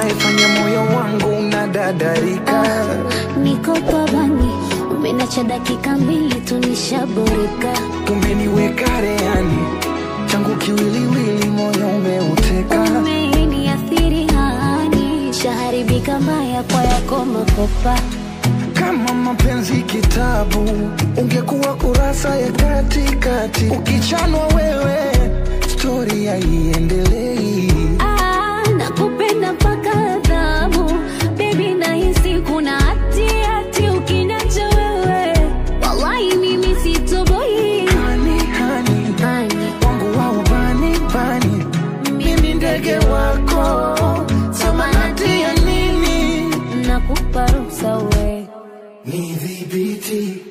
unayefanya moyo wangu unadadarika. Niko pabani, umenacha dakika mbili tu nishaboreka. Umeniweka rehani, changu kiwiliwili, moyo umeuteka. Umeniathiri hani, shaharibika mbaya kwa yako makopa. Kama mapenzi kitabu, ungekuwa kurasa ya katikati. Ukichanwa wewe, stori haiendelei. Ah, nakupenda mpaka adhabu bebi, nahisi kuna hati hati ukiniacha wewe, wallahi mimi sitoboi. Hani, hani, Hani, wangu wa ubani bani, mimi ndege wako, samanati ya nini? nakupa ruhusa we Nidhibiti